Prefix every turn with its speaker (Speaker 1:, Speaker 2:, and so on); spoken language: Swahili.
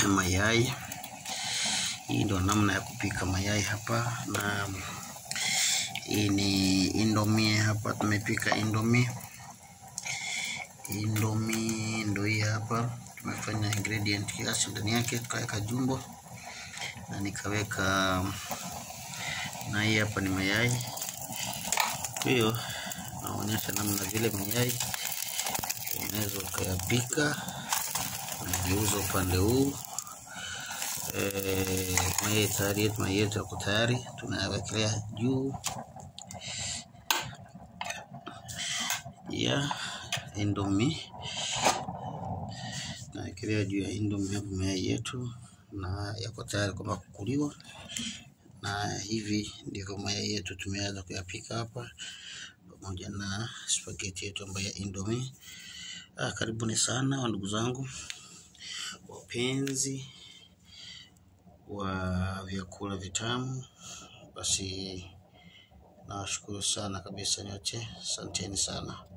Speaker 1: mayai. Hii ndio namna ya kupika mayai hapa, na hii ni indomie hapa, tumepika indomie. Indomie ndio hii hapa, tumefanya ingredient kiasi ndani yake, tukaweka jumbo na nikaweka na hii hapa ni mayai. Kwa hiyo naonyesha namna vile mayai unaweza ukayapika, unageuza upande huu Eh, mayai tayari yetu, mayai yetu yako tayari, tunayawekelea juu ya indomie, tunawekelea juu ya indomie hapo mayai yetu, na yako tayari kwamba kukuliwa. Na hivi ndivyo mayai yetu tumeweza kuyapika hapa, pamoja na spaghetti yetu ambayo ya indomie. Ah, karibuni sana wa ndugu zangu wapenzi wa vyakula vitamu. Basi nawashukuru sana kabisa nyote, asanteni sana.